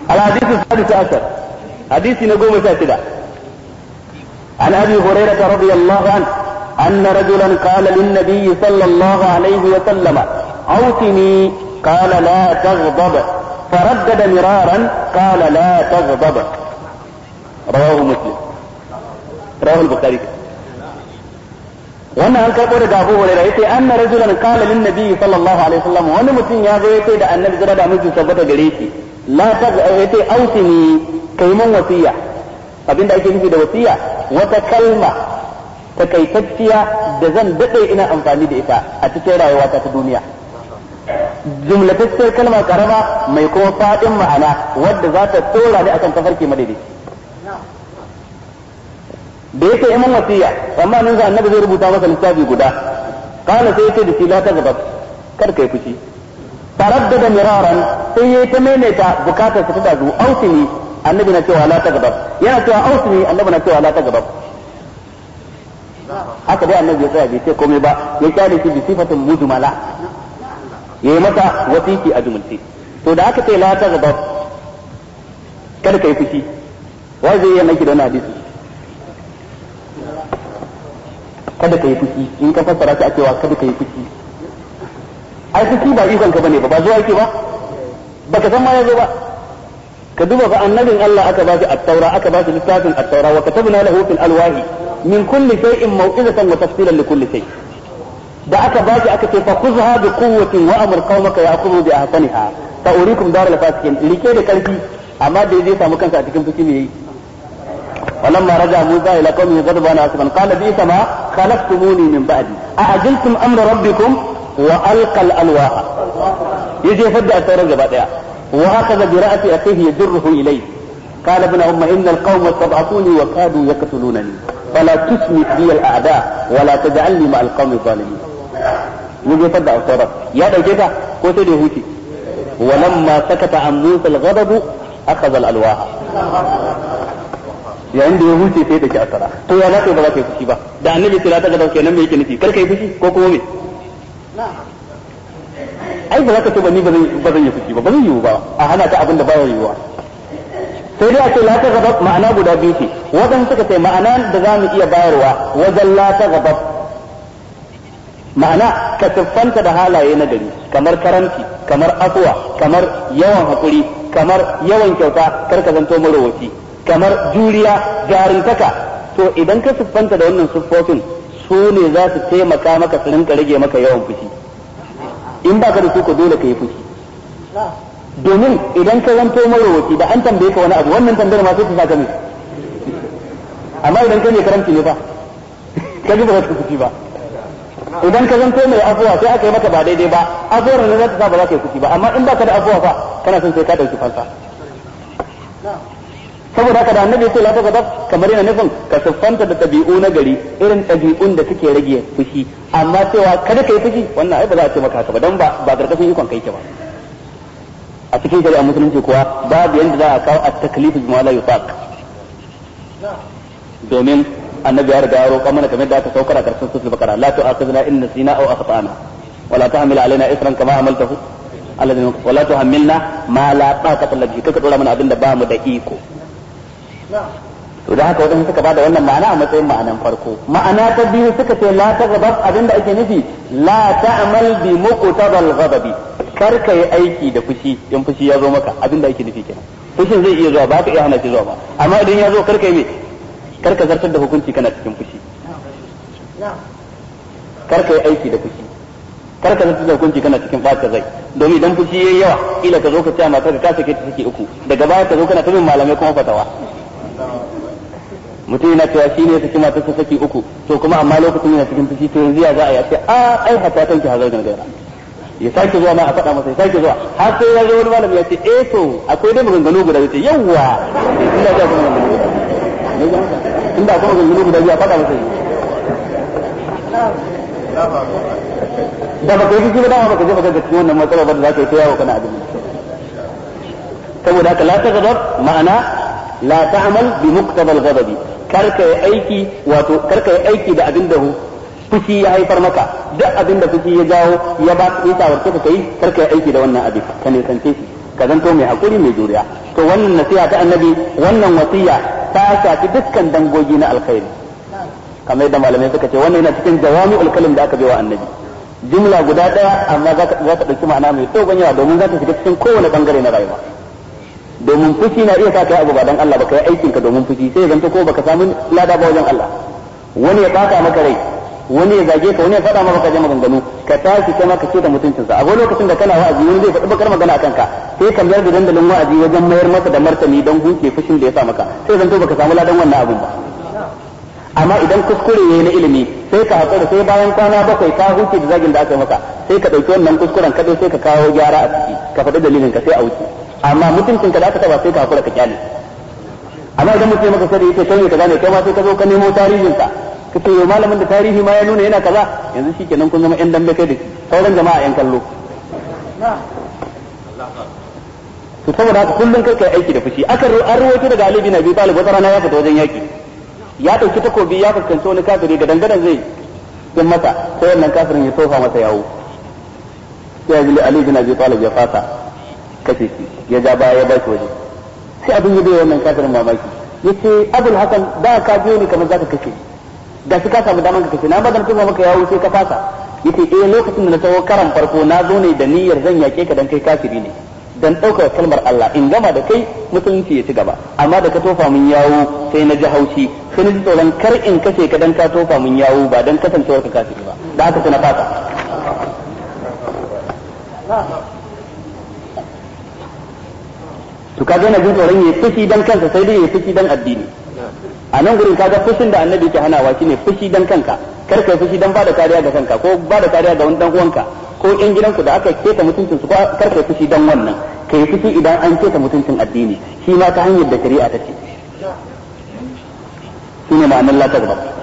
الحديث السادس عشر حديث نقوم شاشدة عن ابي هريرة رضي الله عنه ان رجلا قال للنبي صلى الله عليه وسلم اوتني قال لا تغضب فردد مرارا قال لا تغضب رواه مسلم رواه البخاري wannan an karɓo daga Abu Hurairah yace anna rajulan qala lin nabi sallallahu alaihi wasallam wani mutum ya zo yace da annabi zira da miji tabbata gare shi la ta yace ausini kai mun wasiya abinda ake nufi da wasiya wata kalma takaitacciya da zan dade ina amfani da ita a cikin rayuwata ta duniya jumlatacciyar kalma karama mai kuma fadin ma'ana wadda za ta tsora ni akan tafarki madaidaici da yake iman wasiya amma nan za annabi zai rubuta masa littafi guda kana sai yace da shi la ta gaba kar kai fushi taraddada miraran sai yayi ta maimaita bukatar ta da zu ausini annabi na cewa la ta gaba yana cewa ausini annabi na cewa la ta gaba haka dai annabi ya tsaya bai ce komai ba ya kyale shi bi sifatin mujmala yayi mata wasiki a jumulce to da aka ce la ta gaba kar kai fushi wai zai yi aiki da wannan hadisi kada ka yi fushi in ka fassara shi a cewa kada ka yi fushi ai fushi ba ikon ka bane ba ba zuwa yake ba baka san ma ya zo ba ka duba fa annabin Allah aka ba shi at-taura aka ba shi littafin at-taura wa katabna lahu fil alwahi min kulli shay'in maw'izatan wa tafsilan li kulli shay da aka ba shi aka ce fa khudha bi quwwatin wa amr qaumaka ya'khudhu bi ahsaniha fa urikum daral fasikin like da karfi amma da zai samu kansa a cikin fushi ne yayi ولما رجع موسى الى قومه غضبان اسفا قال بئس ما خلفتموني من بعدي اعجلتم امر ربكم والقى الالواح يجي يفدى التوراة gaba daya واخذ براس اخيه يجره اليه قال ابن ام ان القوم استضعفوني وكادوا يقتلونني فلا تسمع بي الاعداء ولا تجعلني مع القوم الظالمين يجي يفدى التوراة يا دوكيتا ko sai da huce ولما سكت عن موسى الغضب اخذ الالواح yayin da ya huce sai da ki asara to ya za ka ba za ka yi fushi ba da annabi sai ta ga dauke nan me yake nufi kar ka yi fushi ko kuma me ai ba za ka ce ba ni ba zan yi fushi ba ba zan yi ba a hana ta abin da ba ya yiwuwa sai dai a ce la ta gaba ma'ana guda biyu ce wadan suka ce ma'ana da za mu iya bayarwa wajen la ta gaba ma'ana ka siffanta da halaye na gari kamar karanci kamar afuwa kamar yawan hakuri kamar yawan kyauta kar ka zanto marowaci kamar juriya jarintaka to idan ka siffanta da wannan siffofin su ne za su taimaka maka su rinka rage maka yawan fushi in ba ka da su ko dole ka yi fushi domin idan ka zanto marowaci da an tambaye ka wani abu wannan tambayar ma sai ta saka mai amma idan ka ne karamci ne fa ka ji ba ka fushi ba idan ka zanto mai afuwa sai aka yi maka ba daidai ba afuwar ne za ta sa ba za ka yi fushi ba amma in ba ka da afuwa fa kana son sai ka dauki fansa saboda haka da annabi ya ce la ta gadab kamar yana nufin ka siffanta da tabi'u na gari irin tabi'un da suke rage fushi amma cewa kada ka yi fushi wannan ai ba za a ce maka haka ba dan ba ba karkashin ikon kai ke ba a cikin shari'a musulunci kuwa babu yanda za a kawo at-taklif bima la yutaq domin annabi ya riga ya roƙa mana kamar da aka saukar a karshen sura bakara la tu'akhidna in nasina aw akhtana wala tahmil alaina isran kama amaltahu alladhi wala tuhammilna ma la taqata lana bihi kaka dora mana abinda ba mu da iko to da haka wadanda suka bada wannan ma'ana a matsayin ma'anan farko ma'ana ta biyu suka ce la ta gabab abinda ake nufi la ta'mal bi muqtadal ghadabi kar ka yi aiki da fushi in fushi ya zo maka abinda ake nufi kenan fushin zai iya zuwa ba ka iya hana shi zuwa ba amma idan ya zo kar ka yi me kar ka zartar da hukunci kana cikin fushi kar ka yi aiki da fushi kar ka zartar da hukunci kana cikin ɓata zai domin idan fushi yayi yawa kila ka zo ka ce matar ka sake ta sake uku daga baya ka zo kana ta bin malamai kuma fatawa mutum yana cewa shi ne ya saki matar sa saki uku to kuma amma lokacin yana cikin fushi to yanzu ya za a yi ce a ai hatta tanki hazar gargara ya sake zuwa ma a faɗa masa ya sake zuwa har sai ya zo wani malami ya ce eh to akwai dai maganganu guda ya ce yawwa inda ga kuma maganganu guda inda akwai maganganu guda biyu a faɗa masa da baka yi fushi ba dama baka je baka ga cikin wannan matsala ba da za ka yi ta yawo kana abin saboda haka la ta gadab ma'ana la ta'mal bi muqtabal ghadabi karka yi aiki wato karka yi aiki da abin da fushi ya haifar maka duk abin da fushi ya jawo ya ba ya shawarce ka kai karka yi aiki da wannan abin ka ne sance shi ka zanto mai hakuri mai juriya to to wannan nasiha ta annabi wannan wasiya ta shafi dukkan dangogi na alkhairi kamar yadda malamai suka ce wannan yana cikin jawami'ul kalim da aka bai wa annabi jumla guda daya amma za ta ɗauki ma'ana mai dogon yawa domin za ta shiga cikin kowane bangare na rayuwa domin fushi na iya sa kai abu ba dan Allah ba kai aikin ka domin fushi sai zanto ko baka samu lada ba wajen Allah wani ya baka maka rai wani ya zage ka wani ya faɗa maka kaje maganganu ka tashi kai ma ka ce da mutuncinsa a lokacin da kana wa'azi wani zai faɗi bakar magana akan ka sai ka mayar da dandalin wa'azi wajen mayar masa da martani don huce fushin da ya sa maka sai zanto baka samu ladan wannan abun ba amma idan kuskure yayi na ilimi sai ka haƙura sai bayan kwana bakwai ka huce da zagin da aka yi maka sai ka ɗauki wannan kuskuren kadai sai ka kawo gyara a ciki ka faɗi dalilin ka sai a wuce amma mutuncin ka da aka taba sai ka haƙura ka kyale amma idan mutum ya maka sai yace kai ne kaza ne kai ma sai ka zo ka nemo tarihin sa kace yau malamin da tarihi ma ya nuna yana kaza yanzu shikenan kun zama yan dambe kai da shi sauran jama'a yan kallo to saboda haka kullun kai kai aiki da fushi aka an rawaito daga Ali bin Abi Talib wata rana ya fita wajen yaki ya dauki takobi ya fuskanci wani kafiri da dangadan zai yin masa sai wannan kafirin ya tofa masa yawo sai Ali bin Abi Talib ya fasa kashe shi ya ja baya ya ba shi waje sai abin ya bai wannan kafirin mamaki yace Abul Hasan da ka biyo ni kamar zaka kashe da shi ka samu daman ka kashe na ba dan tofa maka yawo sai ka fasa yace eh lokacin da na tawo karan farko na zo ne da niyyar zan yake ka dan kai kafiri ne dan ɗaukar kalmar Allah in gama da kai musulunci ya ci gaba amma da ka tofa mun yawo sai na ji haushi sai na ji tsoron kar in kashe ka dan ka tofa mun yawo ba dan kasancewar ka kafiri ba da haka sai na fata to kaga yana jin tsoron yayi fushi dan kansa sai dai yayi fushi dan addini a nan gurin kaga fushin da annabi ke hanawa shine fushi dan kanka kar kai fushi dan bada kariya ga kanka ko bada kariya ga wani dan uwanka ko in gidanku da aka keta mutuncin su kar kai fushi dan wannan kai fushi idan an keta mutuncin addini shi ma ta hanyar da shari'a ta ce shine ma'anar la ta